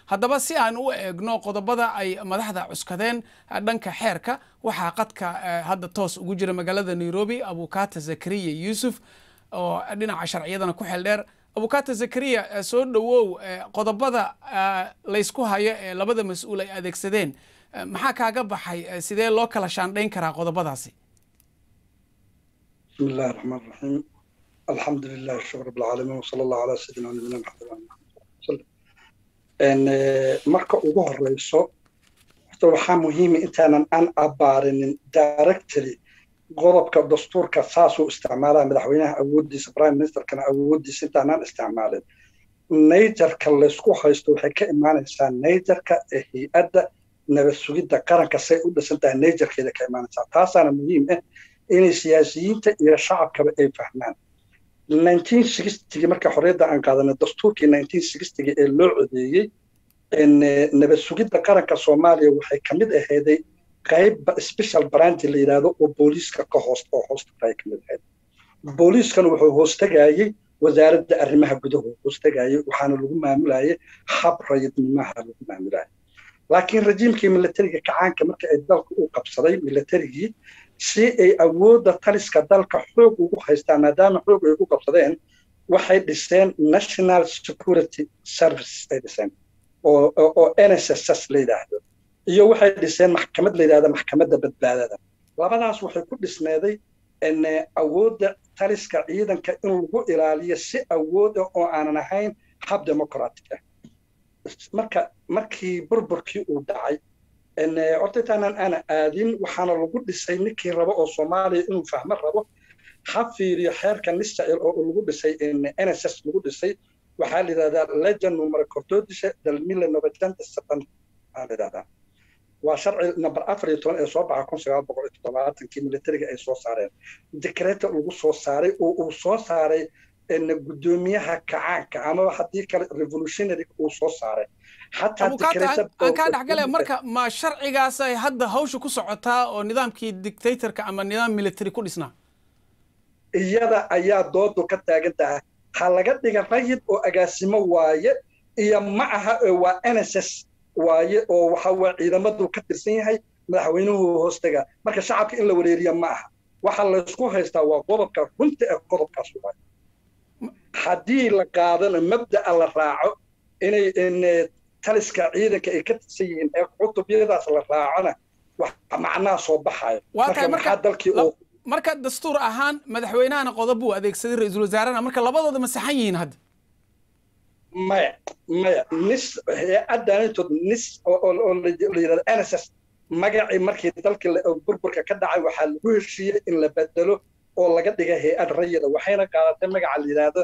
haddaba si aan u eegno qodobada ay madaxda cuskadeen dhanka xeerka waxaa qadka hadda toos ugu jira magaalada nairobi abukata zakariya yuusuf oo dhinaca sharciyadana ku xeel dheer abukata zakariya soo dhowow qodobada laysku hayo ee labada mas-uul ay adeegsadeen maxaa kaaga baxay sidee loo kala shaandhayn karaa qodobadaasi بسم الله الرحمن الرحيم الحمد لله شكر رب العالمين وصلى الله على سيدنا ونبينا محمد وعلى وسلم ان marka ugu horeyso horta waxaa muhiima intaanan aan abaarinin directly qodobka dastuurka saasuu isticmaalaa madaxweynaha awoodiisa prime ministerkana awoodiisa intaanaan isticmaalin najarka laysku haysto waxay ka imaanaysaa najarka ee hay-adda nabad sugidda qaranka say u dhisan tahay najarkeeda ka imaanaysaa taasaana muhiim ah inay siyaasiyiinta iyo shacabkaba ay fahmaan marka xorriyadda aan qaadanay dastuurkii ee loo codeeyey nabad sugidda qaranka soomaaliya waxay ka mid ahayday qayb special branch la yidhaahdo oo booliiska ka hoos oo hoostagay ka mid ahayd booliiskan wuxuu hoostagayey wasaaradda arrimaha gudahu hoostagayey waxaana lagu maamulayay hab rayidnimaha lagu maamulayay laakiin rajiimkii militariga kacaanka marka ay dalka u qabsaday militarigii si ay awoodda taliska dalka xoog ugu haystaan maadaama xoog ay ku qabsadeen waxay dhiseen national security service ay dhiseen oo oo nss la yidhaahdo iyo waxay dhiseen maxkamad la yidhahda maxkamadda badbaadada labadaas waxay ku dhisneeday awoodda taliska ciidanka in lagu ilaaliyo si awood ah oo aanan ahayn hab democratic ah marka markii burburkii uu dhacay horta intaanan aana aadin waxaana lagu dhisay ninkii rabo oo soomaaliya inuu fahmo rabo ha fiiriyo xeerka nisrael oo lagu dhisay nss lagu dhisay waxaa la yidhahdaa legend numero cortodisha del mille novecento setanta aa la yidhahdaa waa sharci number afar iyo toban ee soo baxa kun sagaal boqol iyo toddobaatankii militariga ay soo saareen decreto lagu soo saaray oo uu soo saaray gudoomiyaha kacaanka amaba haddii kale revolutionary uu soo saaray aan kaa dhexgale marka ma sharcigaas ay hadda hawsha ku socotaa oo nidaamkii dictatorka ama nidaam military ku dhisnaa iyada ayaa doodu ka taagan tahay ha laga dhiga rayid oo agaasimo waaye iyo ma aha waa nss waaye oo waxa waa ciidamadu ka tirsan yahay madaxweynuhu hoostaga marka shacabka in la wareeriya ma aha waxa laysku haystaa waa qodobka runta ee qodobkaas waaye haddii la qaadana mabda'a la raaco inay taliska ciidanka ay ka tirsan yihiin ee cutubyadaas la raacona wax macnaha soo baxayo marka maxaa dalkii oo marka dastuur ahaan madaxweynahana qodob buu adeegsaday ra-iisul wasaarena marka labadooda ma saxan yihiin hadda maya maya nis hay-addaanitood nis oo la yidhahdo nss magacii markii dalkii burburka ka dhacay waxaa lagu heshiiyey in la bedelo oo laga dhigay hay-ad rayida waxayna qaadatay magaca la yidhaahdo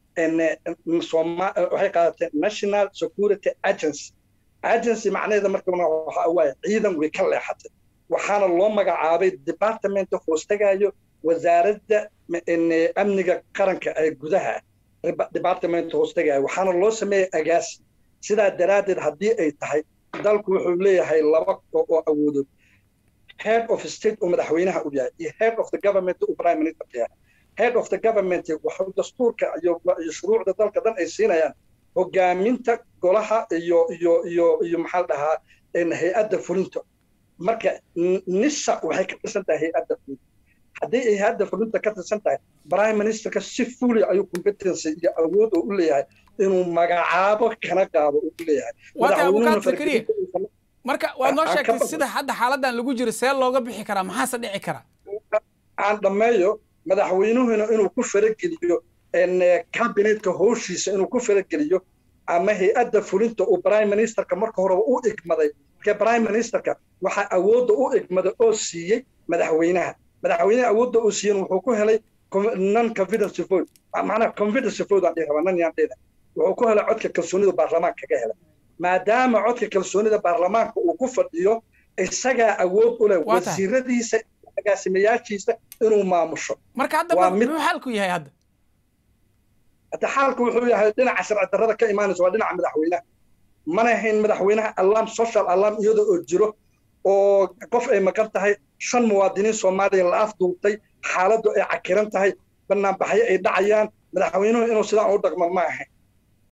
waxay qaadatay national security agency agency macnaheeda markana waxa waaye ciidan way ka leexatay waxaana loo magacaabay departmenta hoostagayo wasaaradda amniga qaranka ee gudaha departmenta hoostagayo waxaana loo sameeyey agaasi sidaa daraaddeed haddii ay tahay dalku wuxuu leeyahay laba oo awoodood head of state oo madaxweynaha u yahay iyo head of the government uu prime minister yahay head of the government waxuu dastuurka iyo shuruucda dalka dhan ay siinayaan hogaaminta golaha iyo iyo iyo iyo maxaa la dhahaa hay-adda fulinta marka nisa waxay ka tirsan tahay hay-adda fulinta haddii ay hay-adda fulinta ka tirsan tahay prime ministerka si fuli ayuu competency iyo awood oo u leeyahay inuu magacaabo kana qaado uu leeyahay marka waad noo sheegtay sida hadda xaaladan lagu jiro see looga bixi karaa maxaase dhici kara aan dhammeeyo madaxweynuhuna inuu ku farageliyo kabinetka howshiisa inuu ku farageliyo ama hay-adda fulinta uu prime ministerka marka horeba u igmaday marka prime ministerka waxaa awoodda u igmada oo siiyey madaxweynaha madaxweynaha awoodda uu siiyen wuxuu ku helay non confidence vote macnaha confidence vote aan dhihi rabaa nan yaan dhihina wuxuu ku helay codka kalsoonida baarlamaanka kaga helay maadaama codka kalsoonida baarlamaanka uu ku fadhiyo isagaa awood u leh wasiiradiisa agaasimayaashiisa inuu maamusho marka hadda muxuu xaalku yahay hadda hadda xaalku wuxuu yahay dhinaca sharci darrada ka imaanaysa waa dhinaca madaxweynaha mana ahayn madaxweynaha alarm social alarm iyada oo jiro oo qof ay maqan tahay shan muwaadiniin soomaaliya la afduubtay xaaladdu ay cakiran tahay banaanbaxyo ay dhacayaan madaxweynuhu inuu sidaan u dhaqmo ma ahayn